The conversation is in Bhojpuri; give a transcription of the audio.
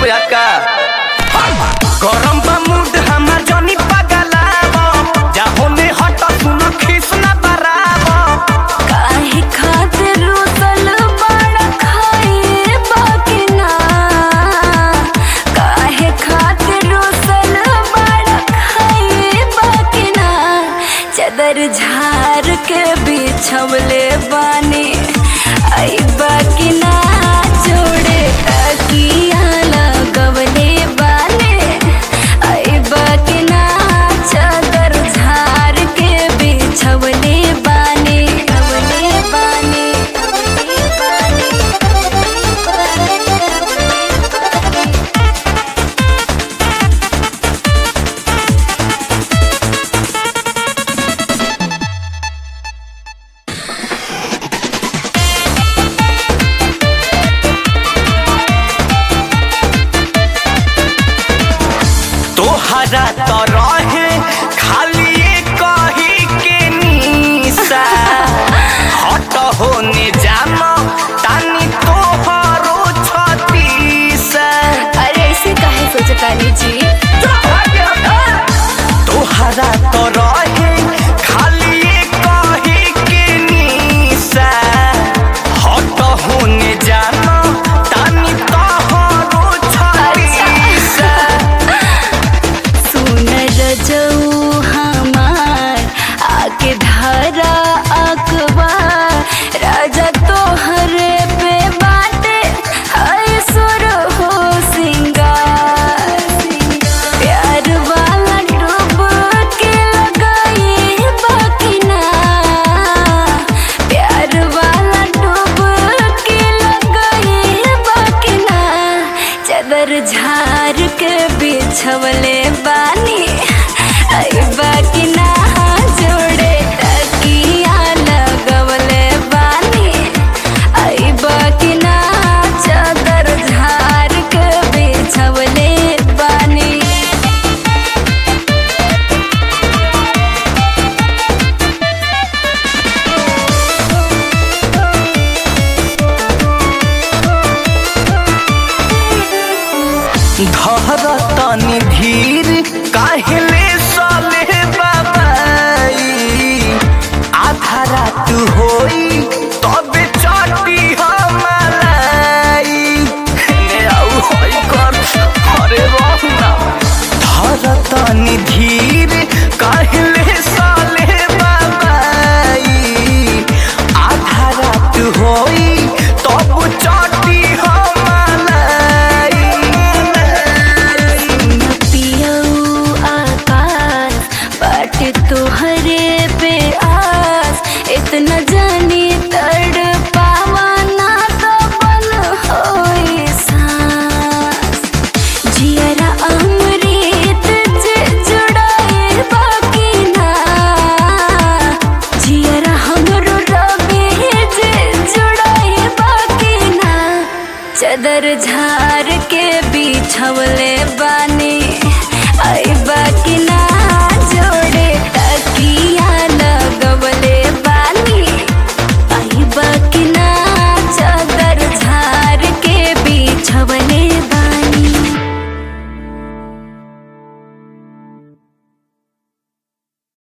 बुझा का गरम बा मूड हमार जनी पगलाव जाहो में हट सुन खीस ना बराव काहे खातिर रुसल बड़ा खाए बाकी ना काहे खातिर रुसल बड़ा खाए बाकी ना चदर झार के बिछवले बानी आई बाकी ना जोड़े तकिया लगवले बानी आई बाकी ना चादर झार के बिछवले बानी छवले बानी तोहरा तो रहे खाली कही के निशा हट होने जानो तानी तोहरो छतीसा अरे ऐसे काहे सोचतानी जी तोहरा तो रहे खाली कही के निशा हट होने जानो तानी तोहरो छतीसा सुन रजऊ हमार आके धारा अखबार राजा तोहरे पे बाटे हाय सुर हो सिंगार प्यार वाला डूब के लगाई बाकी ना प्यार वाला डूब के लगाई बाकी ना चदर झार के बिछवले बानी आई बाकी ना जोड़े तकिया लगवले बानी आई बाकी ना चादर झार के बिछवले बानी धर